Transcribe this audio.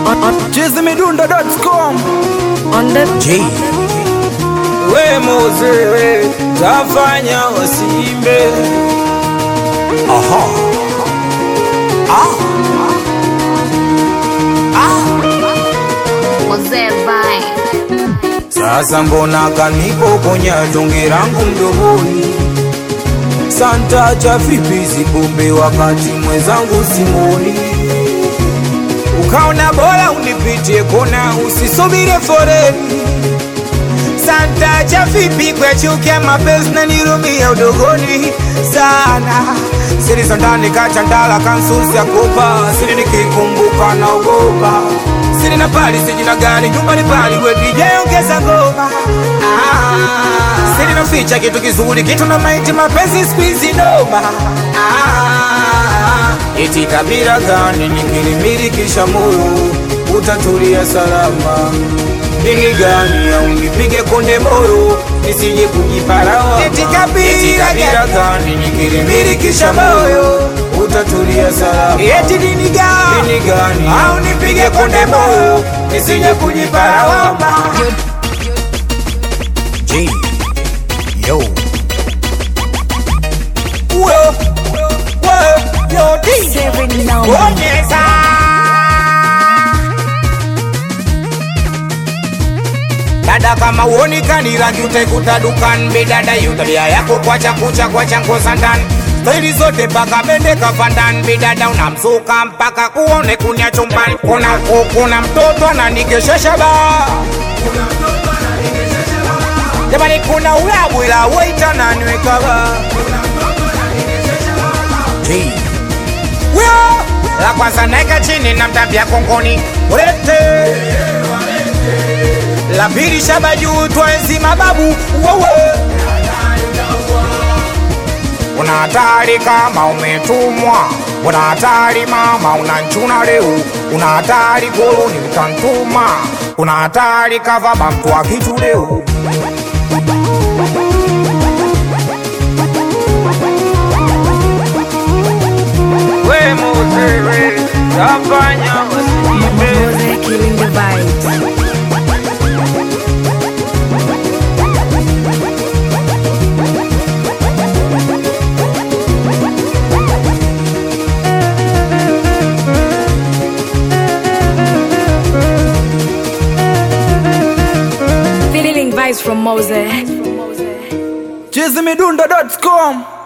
chizimidundo.com on the J we Mose tafanya wasiimbe aha ah Mose Vine. sasa mbona kanipokonya tonge langu mdomoni santa cha vipi zipombe wakati mwenzangu simoni ukaona bora unipitie kona usisubire foreni santa cha vipi kwechukia mapenzi na nirumia udogoni sana siri za ndani kachandala kansusi ya kopa siri nikikumbuka naogopa siri na pali sijina gani nyumbani pali wedijeongeza ngoma ah, siri naficha kitu kizuri kitu na maiti mapenzi spizi noma ah, iti kabila gani nikilimilikisha moyo utatulia salama dini gani au nipige konde moyo nisije kujiparawa eti kabila gani nikilimilikisha moyo utatulia salama eti dini gani dini gani au nipige konde moyo nisije kujiparawa J yo Uwe, uwe, yo, di. Seven now. Bonyeza. dada kama uonekani rangi utaikuta dukan bedada yu tabia yako kwacha kucha kwacha ngoza ndani staili zote mpaka bende kafandan bidada unamsuka mpaka kuone kunya chumbani kuna kuna mtoto ananikeshesha ba jamani kuna ulabu ila waita naniweka ba J Wio! la kwanza naeka chini na mtapia kongoni ulete la pili shaba juu twenzi mababu wewe una hatari kama umetumwa una hatari mama unanchuna leo una hatari koloni utantuma una hatari kavaba mtu wa kitu leo we Mose, we tafanya wasiibe Mose killing the vibes. Feeling vibes from Mose. chizimidundo.com